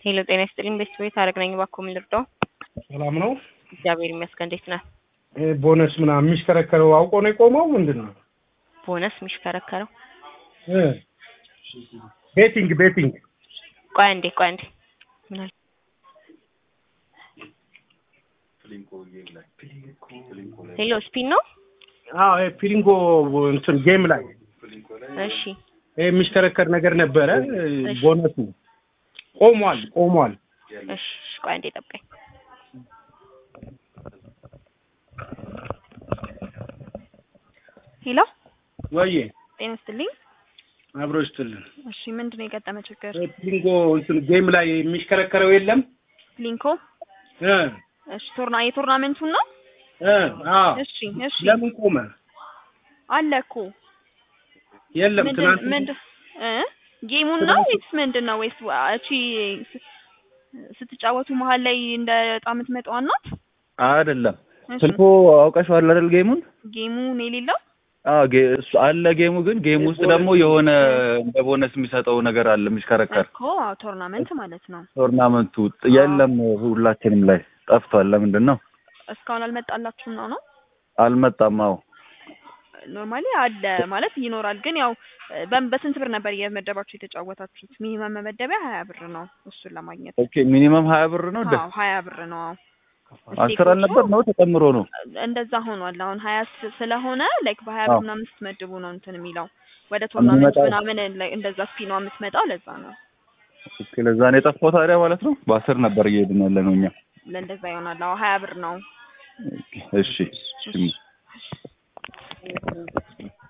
ሄሎ ጤና ይስጥልኝ። ቤስት ቤት አረግ ነኝ። እባክዎ ምን ልርዳው? ሰላም ነው። እግዚአብሔር ይመስገን። እንዴት ነህ? ይሄ ቦነስ ምናምን የሚሽከረከረው አውቆ ነው የቆመው ምንድን ነው? ቦነስ የሚሽከረከረው እ ቤቲንግ ቤቲንግ ቆይ አንዴ ቆይ አንዴ ምን አለ? ሄሎ ስፒን ነው? አዎ ይሄ ፒሊንጎ እንትን ጌም ላይ እሺ ይሄ የሚሽከረከር ነገር ነበረ። እሺ። ቦነስ ነው ቆሟል ቆሟል። እሺ እሺ፣ ቆይ አንዴ ጠብቀኝ። ሄሎ ወይዬ ጤና ይስጥልኝ። አብሮ ይስጥልን። እሺ ምንድን ነው የገጠመ ችግር? ይሄ ፒሊንጎ እንትን ጌም ላይ የሚሽከረከረው የለም ሊንኮ እ እሺ ቶርና የቶርናመንቱን ነው? እ አዎ እሺ እሺ ለምን ቆመ? አለ እኮ የለም ምንድን ትናንት ምንድን እ ጌሙን ነው ወይስ ምንድን ነው ወይስ እቺ ስ- ስትጫወቱ መሀል ላይ እንደ ዕጣ የምትመጣዋ ናት? አይደለም እሺ ስልኩ አውቀሽዋል አይደል? ጌሙን ጌሙ ነው የሌለው? አዎ ጌ እሱ አለ ጌሙ ግን ጌም ውስጥ ደግሞ የሆነ እንደ ቦነስ የሚሰጠው ነገር አለ የሚሽከረከር እኮ አዎ፣ ቶርናመንት ማለት ነው። ቶርናመንቱ የለም ሁላችንም ላይ ጠፍቷል። ለምንድን ነው እስካሁን አልመጣላችሁም ነው ነው? አልመጣም? አዎ ኖርማሊ አለ ማለት ይኖራል። ግን ያው በ- በስንት ብር ነበር የመደባችሁ የተጫወታችሁት? ሚኒመም መመደቢያ ሀያ ብር ነው እሱን ለማግኘት። ኦኬ ሚኒመም ሀያ ብር ነው ደ አዎ ሀያ ብር ነው። አዎ አስር አልነበር ነው ተጨምሮ ነው እንደዛ ሆኗል። አሁን ሀያ ስ- ስለሆነ ላይክ በሀያ ብር አዎ። ምናምን ስትመድቡ ነው እንትን የሚለው ወደ ቶርናመንት የሚመጣው። ምናምን ላይ- እንደዛ ስፒኗ የምትመጣው ለዛ ነው። ኦኬ ለዛ ነው የጠፋው ታዲያ ማለት ነው። በአስር ነበር እየሄድን ያለ ነው እኛ። ለእንደዛ ይሆናል። አዎ ሀያ ብር ነው። እሺ እሺ